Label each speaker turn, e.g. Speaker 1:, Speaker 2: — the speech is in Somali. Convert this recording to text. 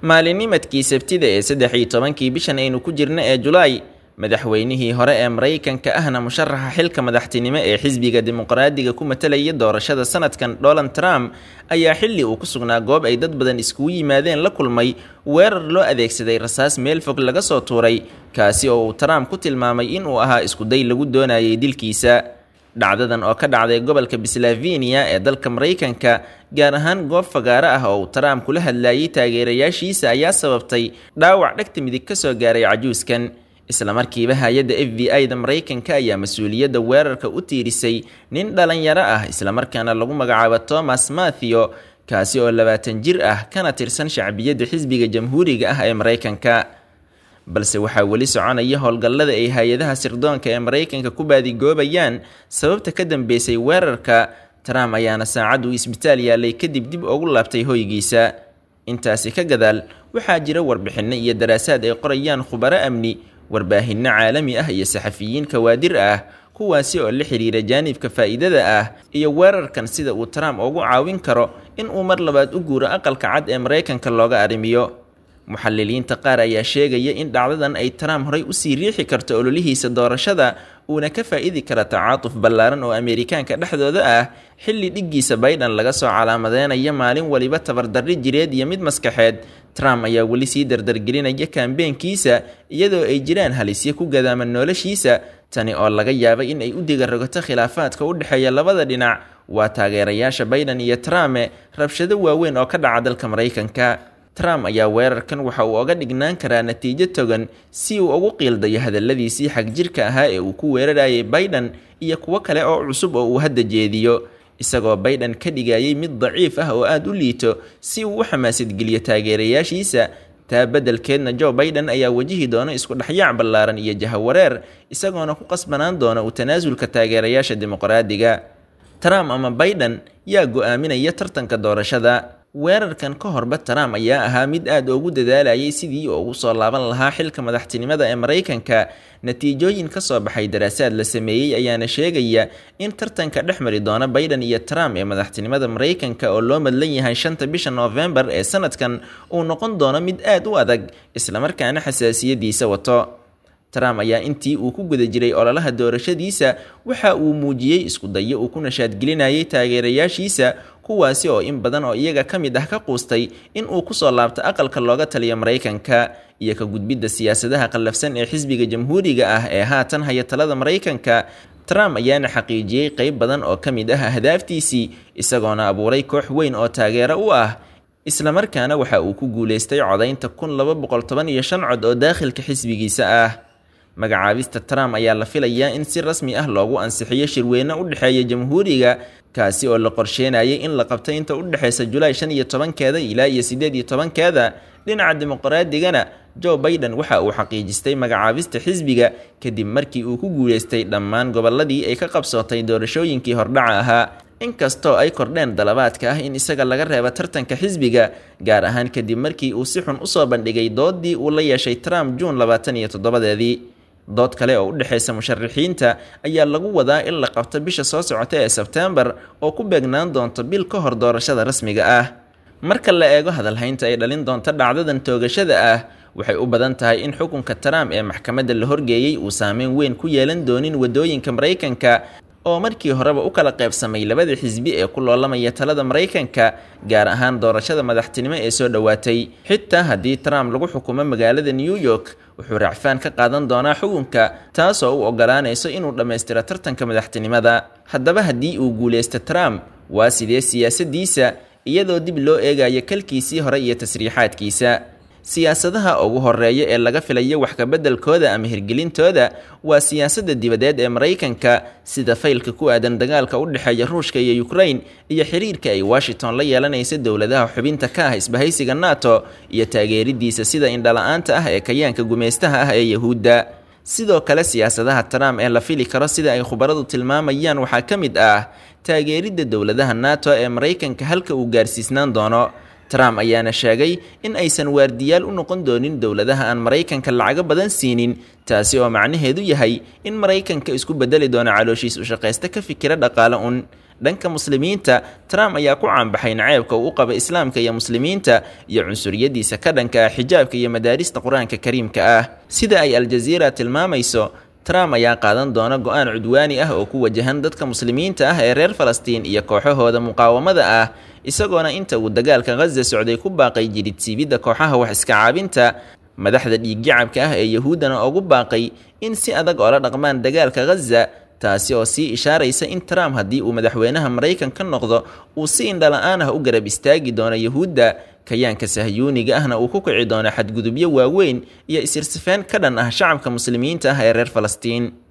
Speaker 1: maalinimadkii sabtida ee saddex iyo tobankii bishan aynu ku jirna ee julaay madaxweynihii hore ee maraykanka ahna musharaxa xilka madaxtinimo ee xisbiga dimuqraadiga ku matalaya doorashada sanadkan donald trump ayaa xilli uu ku sugnaa goob ay dad badan iskugu yimaadeen la kulmay weerar loo adeegsaday rasaas meel fog laga soo tuuray kaasi oo uu trump ku tilmaamay inuu ahaa iskuday lagu doonayay dilkiisa dhacdadan oo ka dhacday gobolka pennsylvania ee dalka maraykanka gaar ahaan goob fagaaro ah oo uu trump kula hadlayay taageerayaashiisa ayaa sababtay dhaawac dhegta midig ka soo gaaray cajuuskan islamarkiiba hay-adda f b i da maraykanka ayaa mas-uuliyadda weerarka u tiirisay nin dhalinyaro ah islamarkaana lagu magacaabo thomas mathew kaasi oo labaatan jir ah kana tirsan shacbiyadda xisbiga jamhuuriga ah ee maraykanka balse waxaa weli soconaya howlgallada ay hay-adaha sirdoonka ee maraykanka ku baadigoobayaan sababta ka dambeysay weerarka trump ayaana saacad uu isbitaal yaalay kadib dib ugu laabtay hoygiisa intaasi ka gadaal waxaa jira warbixinno iyo daraasaad ay qorayaan khubaro amni warbaahinno caalami ah iyo saxafiyiin kawaadir ah kuwaasi oo la xiriira jaanibka faa'iidada ah iyo weerarkan sida uu trump ugu caawin karo in uu mar labaad u guuro aqalka cad ee maraykanka looga arrimiyo muxaliliinta qaar ayaa sheegaya in dhacdadan ay trump horay usii riixi karto ololihiisa doorashada uuna ka faa-idi kara tacaatuf ballaaran oo ameerikaanka dhexdooda ah xilli dhiggiisa biden laga soo calaamadeynaya maalin waliba tabardarri jireed iyo mid maskaxeed trump ayaa weli sii dardargelinaya kaambeenkiisa iyadoo ay jiraan halisyo ku gadaaman noloshiisa tani oo laga yaabay in ay u digarogato khilaafaadka u dhexeeya labada dhinac waa taageerayaasha biden iyo trumpe rabshado waaweyn oo ka dhaca dalka maraykanka trump ayaa weerarkan waxa uu oga dhignaan karaa natiijo togan si uu ugu qiildayo hadalladiisii xagjirka ahaa ee uu ku weerarayay biden iyo kuwo kale oo cusub oo uu hadda jeediyo isagoo biden ka dhigayay mid daciif ah oo aada u liito si uu u xamaasadgeliyo taageerayaashiisa taa beddelkeedna joe biden ayaa wajihi doona isku dhexyaac ballaaran iyo jahawareer isagoona ku qasbanaan doona u tanaasulka taageerayaasha dimuqraadiga trump ama biden yaa go-aaminaya tartanka doorashada weerarkan ka horba trump ayaa ahaa mid aada ugu dadaalayay sidii ugu soo laaban lahaa xilka madaxtinimada ee maraykanka natiijooyin ka soo baxay daraasaad la sameeyey ayaana sheegaya in tartanka dhex mari doona biden iyo trump ee madaxtinimada maraykanka oo loo madlan yahay shanta bisha noofembar ee sanadkan uu noqon doono mid aada u adag islamarkaana xasaasiyadiisa wato trump ayaa intii uu ku guda jiray ololaha doorashadiisa waxa uu muujiyey isku dayo uu ku nashaadgelinayay taageerayaashiisa kuwaasi oo in badan oo iyaga ka mid ah ka quustay in uu kusoo laabto aqalka looga taliyo maraykanka iyo ka gudbidda siyaasadaha qallafsan ee xisbiga jamhuuriga ah ee haatan haya talada maraykanka trump ayaana xaqiijiyey qeyb badan oo ka mid ah ahdaaftiisii isagoona abuuray koox weyn oo taageero u ah islamarkaana waxa uu ku guuleystay codaynta kun laba boqol toban iyo shan cod oo daakhilka xisbigiisa ah magacaabista trump ayaa la filayaa in si rasmi ah loogu ansixiyo shirweyne u dhexeeya jamhuuriga kaasi oo la qorsheynayay in la qabtay inta u dhexeysa julaay shan iyo tobankeeda ilaa iyo siddeed iyo tobankeeda dhinaca dimuqraadigana joe biden waxa uu xaqiijistay magacaabista xisbiga kadib markii uu ku guuleystay dhammaan gobolladii ay ka qabsootay doorashooyinkii hordhaca ahaa inkastoo ay kordheen dalabaadka ah in isaga laga reebo tartanka xisbiga gaar ahaan kadib markii uu si xun usoo bandhigay doodii uu la yeeshay trump juun labaatan iyo toddobadeedii dood kale oo u dhexeysa musharaxiinta ayaa lagu wadaa in la qabto bisha soo socota ee sebtembar oo ku beegnaan doonto bil ka hor doorashada rasmiga ah marka la eego hadalhaynta ay dhalin doonto dhacdadan toogashada ah waxay u badan tahay in xukunka trump ee maxkamadda la horgeeyey uu saameyn weyn ku yeelan doonin wadooyinka maraykanka oo markii horeba u kala qaybsamay labada xisbi ee ku loolamaya talada maraykanka gaar ahaan doorashada madaxtinimo ee soo dhowaatay xitaa haddii trump lagu xukumo magaalada new york wuxuu racfaan ka qaadan doonaa xukunka taasoo u ogolaanayso inuu dhammaystiro tartanka madaxtinimada haddaba haddii uu guuleysto trump waa sidee siyaasadiisa iyadoo dib loo eegayo kalkiisii hore iyo tasriixaadkiisa siyaasadaha ugu horeeya ee laga filayo wax kabeddelkooda ama hirgelintooda waa siyaasadda dibadeed ee maraykanka sida faylka ku aadan dagaalka u dhexeeya ruushka iyo ukraine iyo xiriirka ay washington la yeelanaysa dowladaha xubinta ka ah isbahaysiga nato iyo taageeridiisa sida indhala-aanta ah ee kayaanka gumaystaha ah ee yahuudda sidoo kale siyaasadaha trump ee la fili karo sida ay khubaradu tilmaamayaan waxaa ka mid ah taageeridda dowladaha nato ee maraykanka halka uu gaarsiisnaan doono trump ayaana sheegay in aysan waardiyaal u noqon doonin dowladaha aan maraykanka lacago badan siinin taasi oo macnaheedu yahay in maraykanka isku bedeli doono calooshiis u shaqaysta ka fikira dhaqaale un dhanka muslimiinta trump ayaa ku caanbaxay naceebka uu u qaba islaamka iyo muslimiinta iyo cunsuriyadiisa ka dhanka ah xijaabka iyo madaarista qur-aanka kariimka ah sida ay aljaziira tilmaamayso trump ayaa qaadan doona go-aan cudwaani ah oo ku wajahan dadka muslimiinta ah ee reer falastiin iyo kooxahooda muqaawamada ah isagoona inta uu dagaalka khaza socday ku baaqay jidhidsiibidda kooxaha wax iska caabinta madaxda dhiiggacabka ah ee yahuuddana ugu baaqay in si adag oola dhaqmaan dagaalka khaza taasi oo sii ishaaraysa in trump haddii uu madaxweynaha maraykan ka noqdo uu si indhala-aan ah u garab istaagi doono yahuudda kayaanka sahyuuniga ahna uu ku kici doono xadgudubyo waaweyn iyo isirsifeen ka dhan ah shacabka muslimiinta ah ee reer falastiin